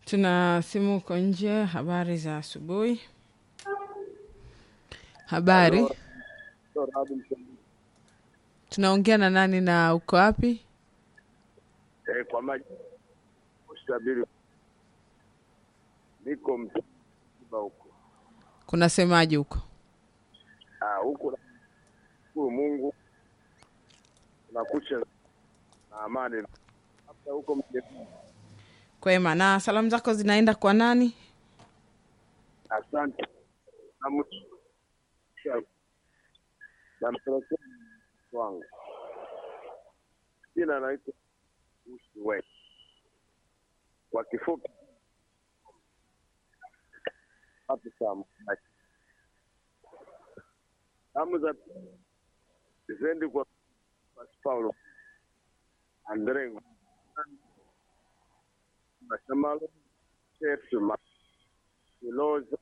Tuna simu uko nje. Habari za asubuhi. Habari, tunaongea na nani na uko wapi? Eh, kwa maji ustabili niko mtiba huko Kunasemaje huko? Ah, huko na- shukuru Mungu nakucha na amani hata huko mjini. Kwema. Na salamu zako zinaenda kwa nani? Asante na mtu nampelekea mtu wangu jina naitwa Usiwe kwa kifupi hapo samu samu za zisendi kwa Basi Paulo Andre Mashamalo Chefuma Iloza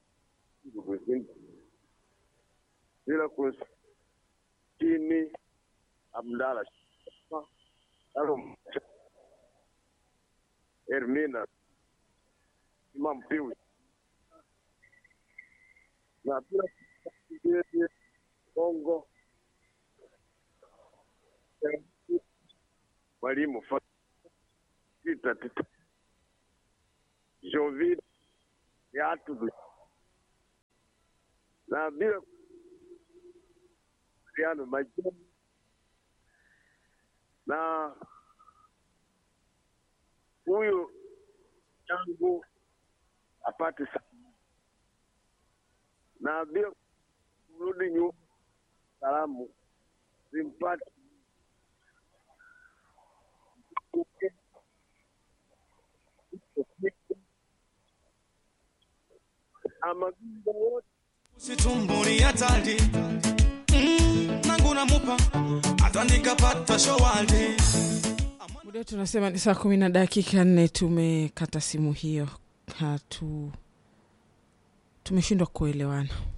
bila kusini Abdala Alo Ermina Imam Pius na bila kusini Kongo mwalimu Fa- Tita Tita Jovi Yatu na bila Mariano Majani na huyu yangu apate sa- na bila kurudi nyuma salamu simpate amagimba wote situmbuli hatari mm, nangu namupa hata nikapata showali Muda tunasema ni saa kumi na dakika nne. Tumekata simu hiyo, hatu tumeshindwa kuelewana.